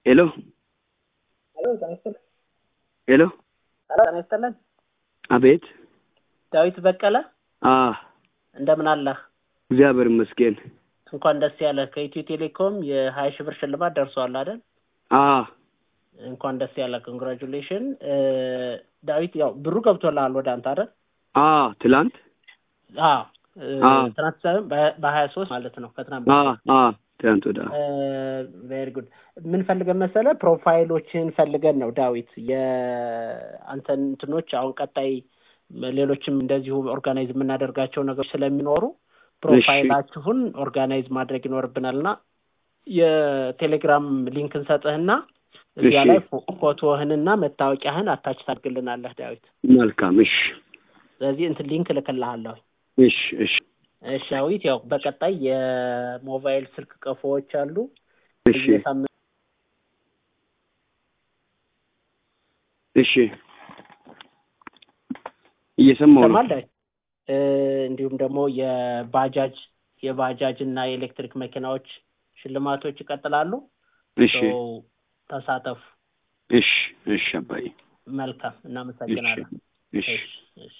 ሄሎ ሄሎ ጤና ይስጥልን። ሄሎ ሄሎ ጤና ይስጥልን። አቤት ዳዊት በቀለ አ እንደምን አለህ? እግዚአብሔር ይመስገን እንኳን ደስ ያለህ። ከኢትዮ ቴሌኮም የሀያ ሺህ ብር ሽልማት ደርሷል አይደል? አ እንኳን ደስ ያለህ። ኮንግራጁሌሽን ዳዊት። ያው ብሩ ገብቶልሃል ወደ አንተ አይደል? አ ትላንት አዎ አ ትናንት ሳይሆን በሀያ ሶስት ማለት ነው ከትናንት አ አ ትላንት ወደ ቬሪ ጉድ። ምን ፈልገን መሰለህ? ፕሮፋይሎችን ፈልገን ነው ዳዊት። የአንተን እንትኖች አሁን ቀጣይ ሌሎችም እንደዚሁ ኦርጋናይዝ የምናደርጋቸው ነገሮች ስለሚኖሩ ፕሮፋይላችሁን ኦርጋናይዝ ማድረግ ይኖርብናል እና የቴሌግራም ሊንክ እንሰጥህና እዚያ እሺ። ላይ ፎ- ፎቶህንና መታወቂያህን አታች ታድርግልናለህ ዳዊት። መልካም እሺ ስለዚህ እንትን ሊንክ እልክልሃለሁ። እሺ እሺ እሺ ዳዊት፣ ያው በቀጣይ የሞባይል ስልክ ቀፎዎች አሉ እሺ በየሳምንቱ እሺ እየሰማሁ ነው ይሰማል ዳዊት። እ፣ እንዲሁም ደግሞ የባጃጅ የባጃጅ እና የኤሌክትሪክ መኪናዎች ሽልማቶች ይቀጥላሉ። እሺ ሶ ተሳተፉ። እሺ እሺ አባዬ መልካም፣ እሺ እናመሰግናለን። እሺ እሺ እሺ